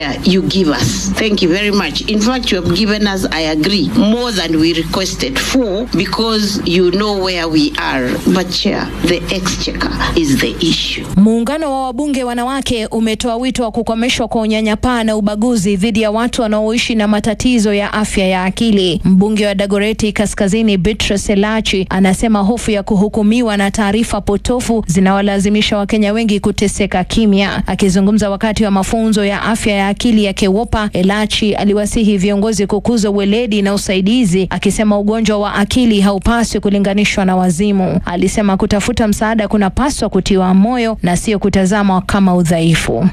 you give us. Thank you very much. In fact, you have given us, I agree, more than we requested for because you know where we are. But, Chair, the exchequer is the issue. Muungano wa wabunge wanawake umetoa wito wa kukomeshwa kwa unyanyapaa na ubaguzi dhidi ya watu wanaoishi na matatizo ya afya ya akili. Mbunge wa Dagoreti Kaskazini Beatrice Elachi anasema hofu ya kuhukumiwa na taarifa potofu zinawalazimisha Wakenya wengi kuteseka kimya. Akizungumza wakati wa mafunzo ya afya ya akili ya KEWOPA, Elachi aliwasihi viongozi kukuza uweledi na usaidizi, akisema ugonjwa wa akili haupaswi kulinganishwa na wazimu. Alisema kutafuta msaada kunapaswa kutiwa moyo na sio kutazamwa kama udhaifu.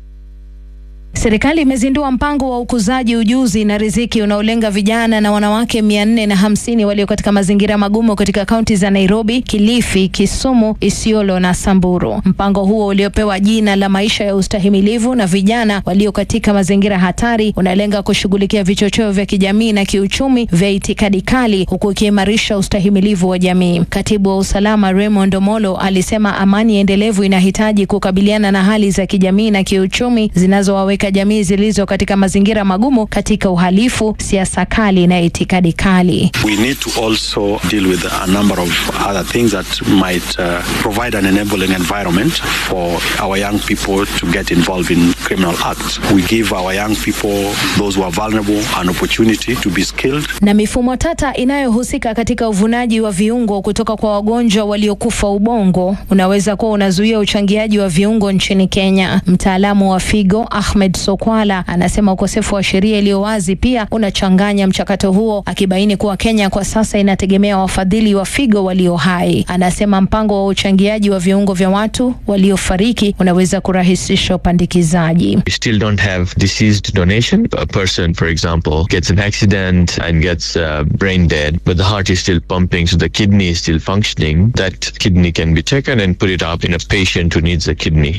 Serikali imezindua mpango wa ukuzaji ujuzi na riziki unaolenga vijana na wanawake mia nne na hamsini walio katika mazingira magumu katika kaunti za Nairobi, Kilifi, Kisumu, Isiolo na Samburu. Mpango huo uliopewa jina la maisha ya ustahimilivu na vijana walio katika mazingira hatari unalenga kushughulikia vichocheo vya kijamii na kiuchumi vya itikadi kali huku ikiimarisha ustahimilivu wa jamii. Katibu wa usalama Raymond Omolo alisema amani endelevu inahitaji kukabiliana na hali za kijamii na kiuchumi zinazowaweka jamii zilizo katika mazingira magumu katika uhalifu, siasa kali na itikadi kali. We need to also deal with a number of other things that might uh, provide an enabling environment for our young people to get involved in criminal acts. We give our young people, those who are vulnerable, an opportunity to be skilled. Na mifumo tata inayohusika katika uvunaji wa viungo kutoka kwa wagonjwa waliokufa ubongo unaweza kuwa unazuia uchangiaji wa viungo nchini Kenya. Mtaalamu wa figo Ahmed Sokwala anasema ukosefu wa sheria iliyo wazi pia unachanganya mchakato huo, akibaini kuwa Kenya kwa sasa inategemea wafadhili wa figo walio hai. Anasema mpango wa uchangiaji wa viungo vya watu waliofariki unaweza kurahisisha upandikizaji. We still don't have deceased donation. A person, for example, gets an accident and gets uh, brain dead, but the heart is still pumping, so the kidney is still functioning. That kidney can be taken and put it up in a patient who needs a kidney.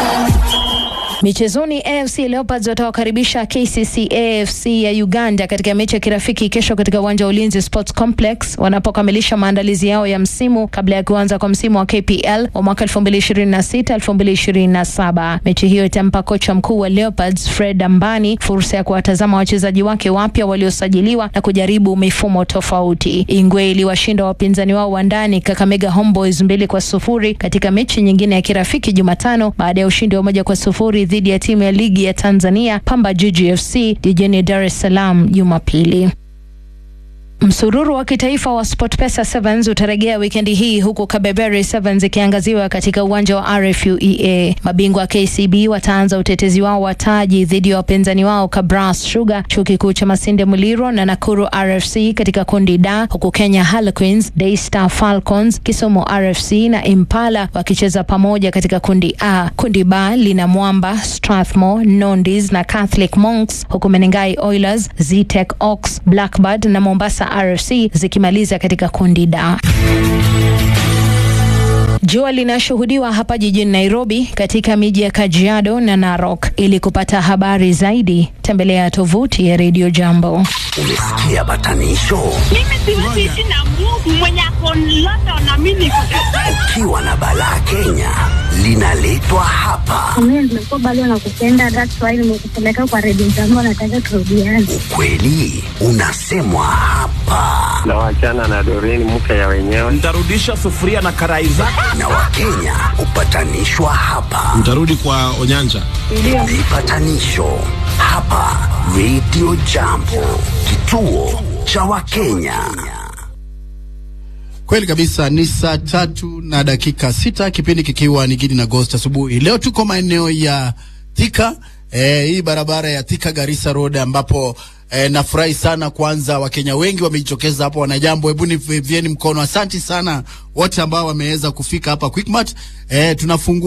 Michezoni, AFC Leopards watawakaribisha KCC AFC ya Uganda katika mechi ya kirafiki kesho katika uwanja wa Ulinzi Sports Complex wanapokamilisha maandalizi yao ya msimu kabla ya kuanza kwa msimu wa KPL wa mwaka 2026 2027. Mechi hiyo itampa kocha mkuu wa Leopards Fred Ambani fursa ya kuwatazama wachezaji wake wapya waliosajiliwa na kujaribu mifumo tofauti. Ingwe iliwashinda wapinzani wao wa ndani Kakamega Homeboys mbili kwa sufuri katika mechi nyingine ya kirafiki Jumatano baada ya ushindi wa moja kwa sufuri dhidi ya timu ya ligi ya Tanzania Pamba Jiji FC jijini Dar es Salaam Jumapili. Msururu wa kitaifa wa SportPesa Sevens utarejea wikendi hii huku Kabeberi Sevens ikiangaziwa katika uwanja wa RFUEA. Mabingwa KCB wataanza utetezi wao wa taji dhidi ya wapinzani wao Kabras Sugar, chuo kikuu cha Masinde Muliro na Nakuru RFC katika kundi D, huku Kenya Harlequins, Daystar Falcons, Kisumu RFC na Impala wakicheza pamoja katika kundi A. Kundi B lina Mwamba, Strathmore, Nondis na Catholic Monks, huku Menengai Oilers, Zetech Ox, Blackbird na Mombasa RFC zikimaliza katika kundi D. Jua linashuhudiwa hapa jijini Nairobi, katika miji ya Kajiado na Narok. Ili kupata habari zaidi, tembelea tovuti ya Radio Jambo. Umesikia batanisho? Mimi siwezi ishi na Mungu mwenye ako London na mimi niko Ukiwa na balaa Kenya linaletwa hapa. Mimi nimekuwa bado nakupenda, that's why nimekupeleka kwa redio jambo, nataka turudiane. Ukweli unasemwa hapa, na wachana na Doreen mke ya wenyewe. Nitarudisha sufuria na karai zako. na Wakenya hupatanishwa hapa. Mtarudi kwa Onyanja. Vipatanisho hapa Radio Jambo, kituo cha Wakenya. Kweli kabisa, ni saa tatu na dakika sita kipindi kikiwa ni Gidi na Ghost asubuhi. Leo tuko maeneo ya Thika, eh, hii barabara ya Thika Garissa Road ambapo eh, nafurahi sana kwanza, Wakenya wengi wamejitokeza hapa. Wanajambo, hebu nivieni mkono. Asanti sana wote ambao wameweza kufika hapa Quickmart. Eh, tunafungua